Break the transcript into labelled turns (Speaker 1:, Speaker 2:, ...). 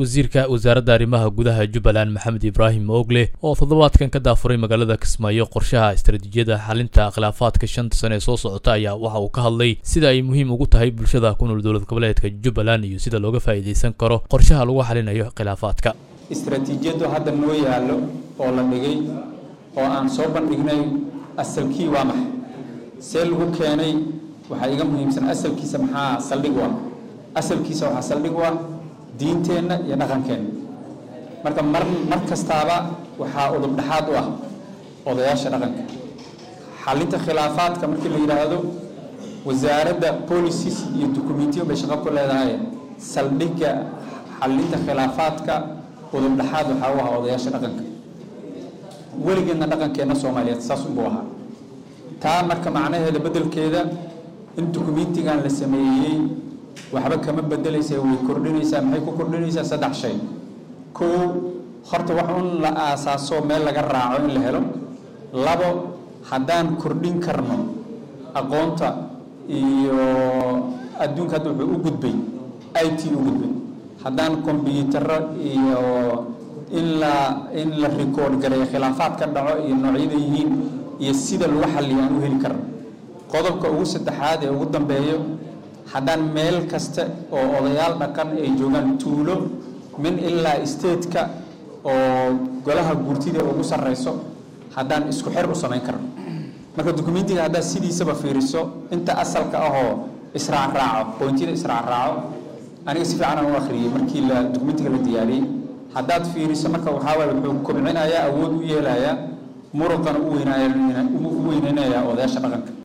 Speaker 1: wasiirka wasaaradda arrimaha gudaha jubbaland maxamed ibraahim oogle oo toddobaadkan ka daafuray magaalada kismaayo qorshaha istaraatiijiyada xalinta khilaafaadka shanta sane ee soo socota ayaa waxa uu ka hadlay sida ay muhiim ugu tahay bulshada ku nool dowlad goboleedka jubbaland iyo sida looga faa'iidaysan karo qorshaha lagu xalinayo khilaafaadka
Speaker 2: istaraatiijiyaddu hadda noo yaallo oo la dhigay oo aan soo bandhignay asalkii waa maxay see lagu keenay waxaa iga muhiimsan asalkiisa maxaa saldhig u ah asalkiisa waxaa saldhig u ah diinteenna iyo dhaqankeenna marka mar mar kastaaba waxaa udub dhexaad u ah odayaasha dhaqanka xalinta khilaafaadka markii la yidhaahdo wasaaradda policies iyo dukumentiyo bay shaqo ku leedahay saldhigga xalinta khilaafaadka udub dhexaad waxaa u ah odayaasha dhaqanka weligeedna dhaqankeenna soomaaliyeed saas unbuu ahaa taa marka macnaheeda beddelkeeda in dukumentigan la sameeyey waxba kama bedelaysa way kordhinaysaa maxay ku kordhinaysaa saddex shay kow horta wax un la aasaaso meel laga raaco in la helo labo haddaan kordhin karno aqoonta iyo adduunka hadda wuxuu u gudbay i t u gudbay haddaan kombyutaro iyo in la in la record gareeyo khilaafaad ka dhaco iyo noocyada yihiin iyo sida lagu xalliyo aan u heli karno qodobka ugu saddexaad ee ugu dambeeyo haddaan meel kasta oo odayaal dhaqan ay joogaan tuulo min ilaa stateka oo golaha guurtida ugu sarreyso haddaan isku xer u samayn karno marka dukumentiga haddaad sidiisaba fiiriso inta asalka ahoo israacraaco qoyntida israacraaco aniga si fiican aan u akhriyey markii la dukumentiga la diyaariyey haddaad fiiriso marka waxaa waay wuxuu kobcinayaa awood u yeelayaa muruqana u weynaya u weyneynayaa odayaasha dhaqanka